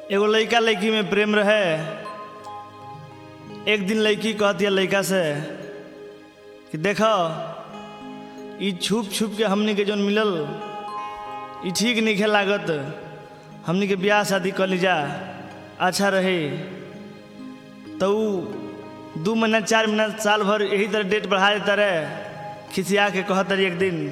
एगो लड़का लड़की में प्रेम रहे एक दिन लड़की कहती है लड़का से कि देखो ई छुप छुप के हमनी के जौन मिलल ई ठीक नहीं लागत हमनी के ब्याह शादी कर लीजा अच्छा रहे तो ऊ दू महीना चार महीना साल भर यही तरह डेट बढ़ा देता रहे खिसिया के कहत रही एक दिन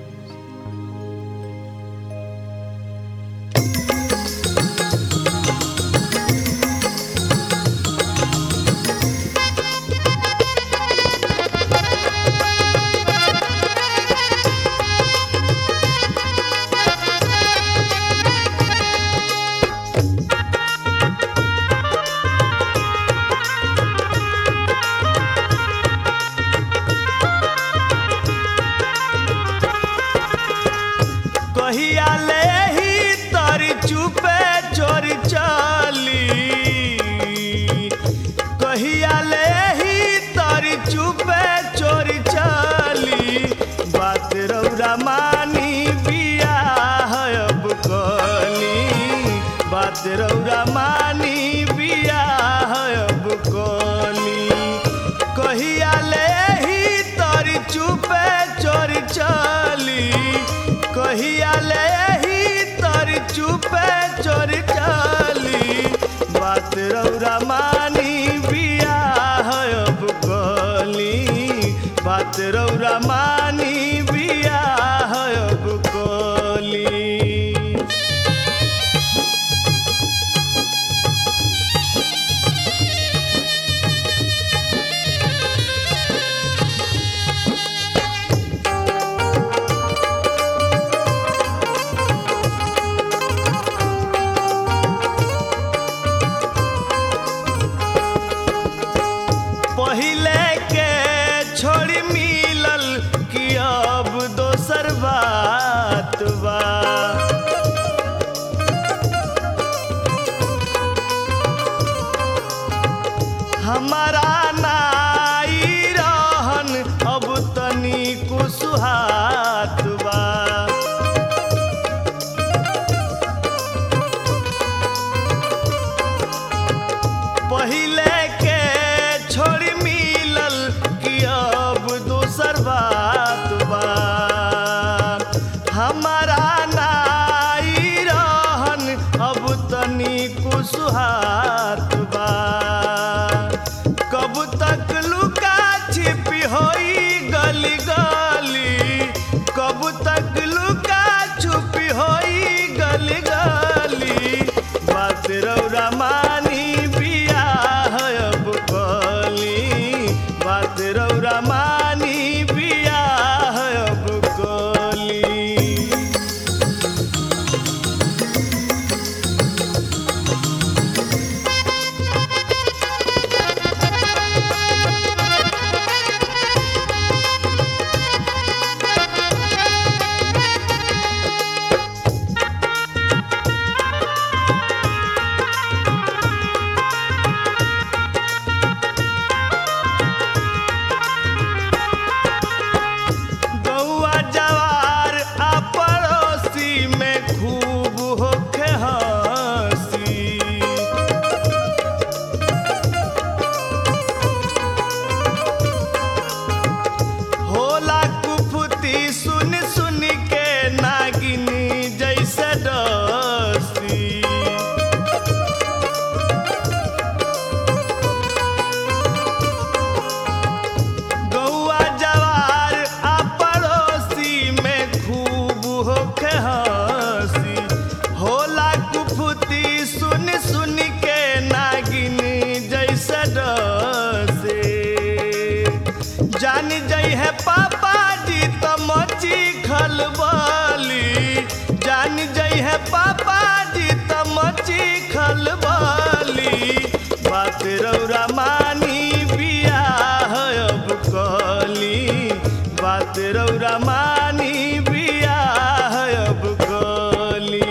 कहिया ले ही तोरी चुपे चोरी चली कहिया ले ही तोरी चुपे चोरी चली बात रौरा मानी बिया अब कली बात रौरा मानी बिया अब कली कहिया ले ही तोरी चुपे चोरी चली कहिया ले ही तोरी चुपे चोरी चली बात रौरा मानी बिया अब कली बात रौरा मानी बिया अब कली पहिले के छोड़ी मिलल कि अब दोसर बात बा हमारा नाई रहन अब तनी कुसुहात बा पहिले के छोड़ी मिलल कि अब दोसर बात बा हमारा नाई रहन अब तनी कुसुहात बा कब तक लुका छिपी होई गली गली कब तक लुका छुपी होई गली गली बात रौरा मानी बिया अब कली बात रौरा मानी बिया अब कली गौआ जवार आ पड़ोसी में खूब होखे हंसी होला कुफुती सुन सुन के नागिनी जैसे डसी गौआ जवार आ पड़ोसी में खूब होखे हंसी होला कुफुती सुन सुन के नागिनी जैसे डसे जान जई है पापा जी तो मची खलबली जान जई है पापा जी तो मची खलबली बात रौरा मानी बिया अब कली बात रौरा मानी बिया अब कली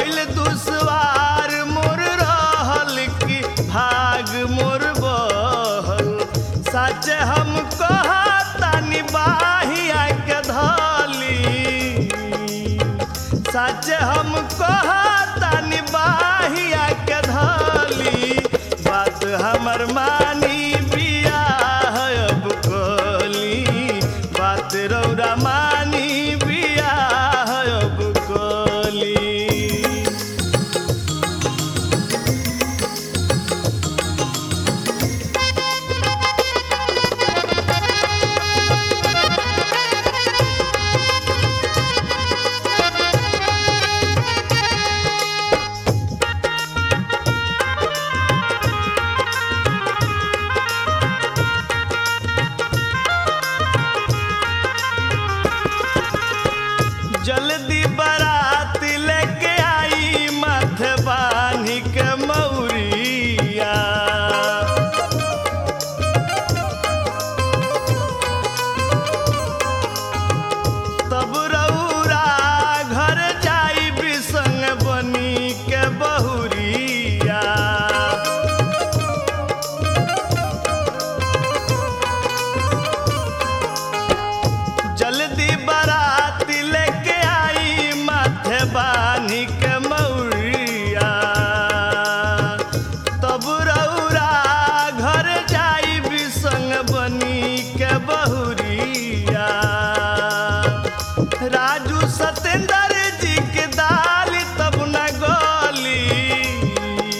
भइल दुश्वार मोर रहल की भाग मोर बहल सच हम कहतानी बाहिया के धली सच हम कहतानी बाहिया के धली बात हमर मानी बियाह अब कली बात रौरा मानी बियाह अब कली जल्दी बारात लेके आई माथे बानी के मौरिया तब रौरा घर जाई बिसंग बनी के बहुरिया जल्दी बारात लेके आई माथे बानी के मौरिया तब रौरा घर जाई बिसंग बनी के बहुरिया राजू सतेंद्र जी के दाल तब न गली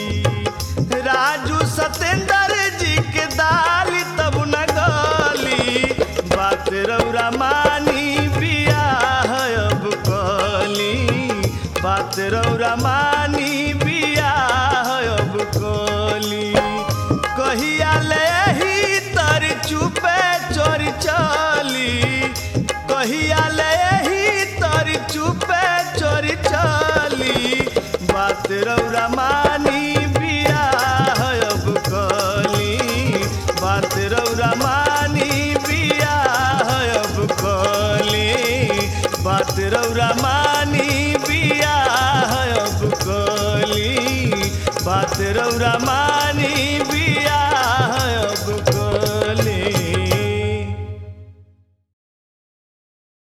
राजू सतेंद्र जी के दाल तब न गली बात रौरा मानी बियाह अब कली बात रौरा मानी बियाह अब कली कहिया ले ही तर चुपे चोर चली कहिया ले ही तर चुपे चोर चली बात रौरा मानी बियाह अब कली बात रौरा मानी बियाह अब कली बात रौरा मानी बियाह अब कली बात रौरा मानी